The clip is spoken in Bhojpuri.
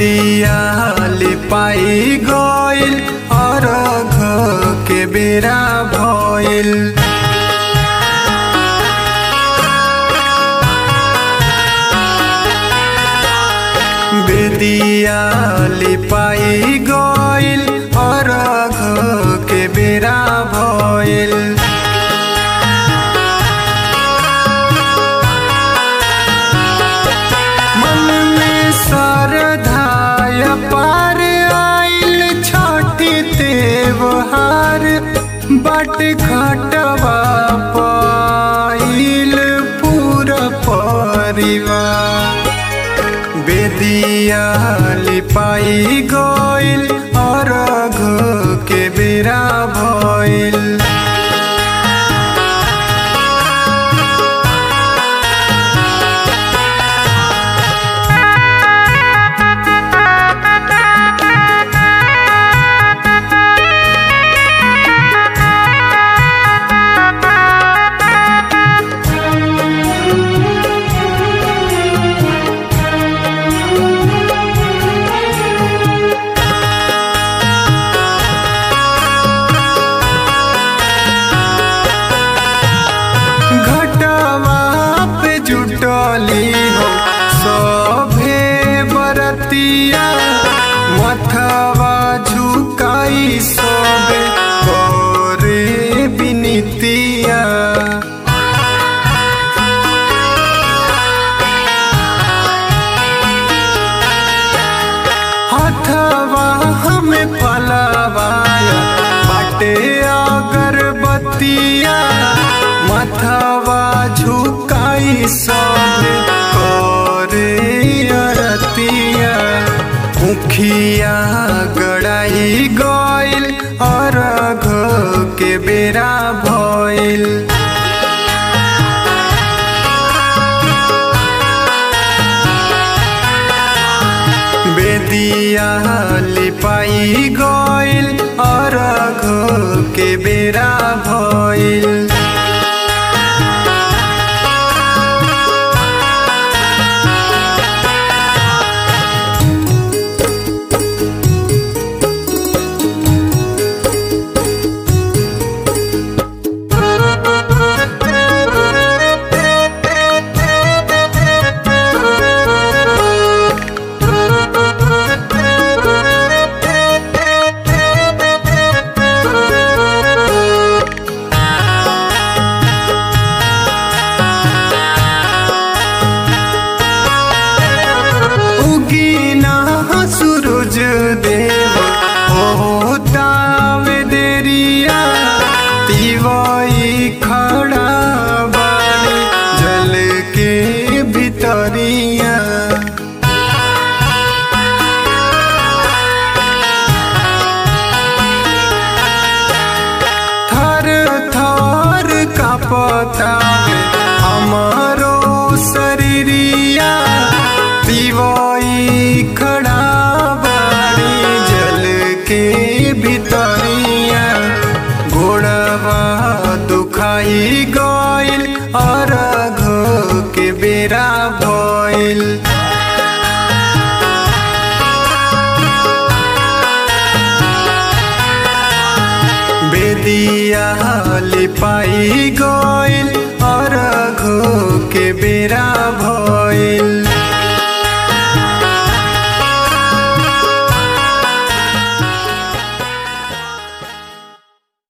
बेदिया लिपाई गइल अरघ के बेरा भइल बेदिया लिपाई गइल अरघ के बेरा भइल मन में सरधाय पार आइल छठी त्योहार बट खटवा पाइल पूरा परिवार बेदिया लिपाई गइल अरघ के बेरा भइल घटवा पे जुटली हो सभे बरतिया मथवा झुकाई सबे करे बिनतिया हथवा हमें फलवाया बाटे अगरबत्तिया मथवा झुकाई सब करे अरतिया मुखिया गड़ाई गइल अरघ के बेरा भइल बेदिया लिपाई गइल अरघ के बेरा भइल उगीना सूरज देव हो तावे देरिया तिवाई खड़ा बाड़ी जल के भितरिया थर थर कापता हमारो शरीरिया दिवाई खड़ा बाड़ी जल के भितरिया घोड़वा दुखाई गइल अरघ के बेरा भइल बेदिया लिपाई गइल अरघ के बेरा भइल